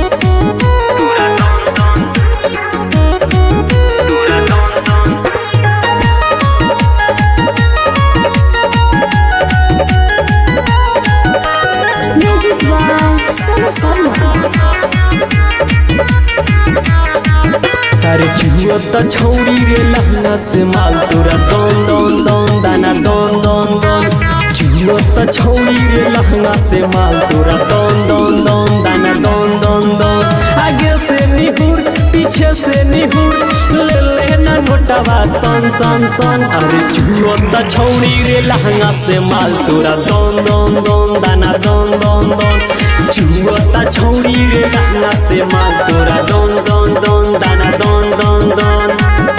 Music by Sonu Sarma. अरे चुहुआ त छौरी रे लहंगा से माल तोरा दन दन दन दाना दन दन दन चुहुआ त छौरी रे लहंगा से माल तोरा दन दन दन दाना दन दन दन आगे से निहुर पीछे से निहुर ले ले ना नोटवा सन सन सन अरे चुहुआ त छौरी रे लहंगा से माल तोरा दन दन दन दाना दन दन दन चुहुआ त छौरी रे लहंगा से माल तोरा दन दन दन दाना दन दन दन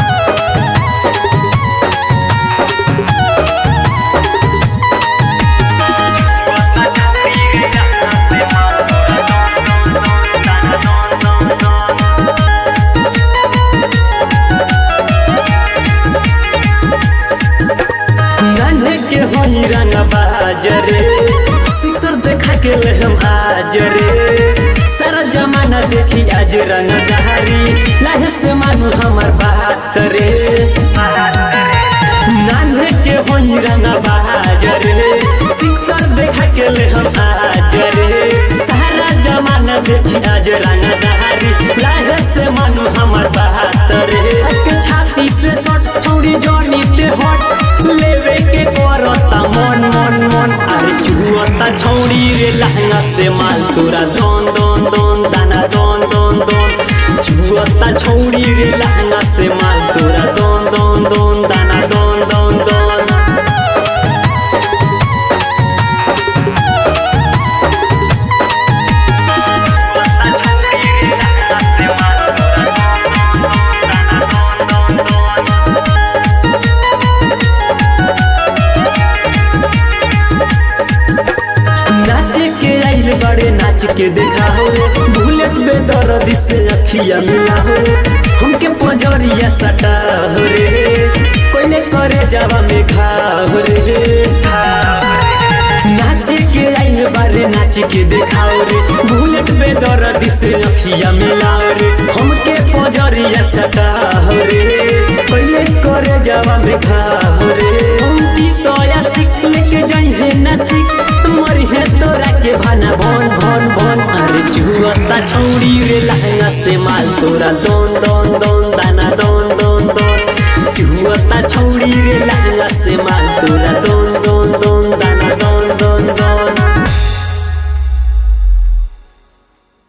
गाने के हई रंग बाजरे सिक्सर देखा के ले हम आज रे सारा जमाना देखी आज रंग जहारी लाहे से मानू हमर बात रे नान्हे के होई रंग बाजरे सिक्सर देखा के ले हम आज रे सारा जमाना देखी आज रंग जहारी लाहे से मानू हमर बात रे के छाती से सट छौरी जनी ते हट लेवे के करता मन मन मन अरे चुहता छौरी रे लहंगा से माल तोरा दोन दोन दोन दाना दोन दोन दोन चुहता छौरी रे लहंगा से माल तोरा दोन दोन दोन दाना दोन दोन दोन नाचे के आइल बड़े नाच के देखा हो बुलेट में दर्द से अखिया मिला हो हमके पंजरिया सटा हो रे पहले करे जावा में खा हो रे नाचे के आइल बारे नाच के देखाओ रे बुलेट में दर्द से अखिया मिलाओ रे हमके पंजरिया सटा हो रे पहले करे जावा में खा हो रे हम तोया सीख लेके जाई है ना सीख मरी है तोरा के भाना भन भन भन अरे जुआता छौरी रे लहंगा से माल तोरा दोन दोन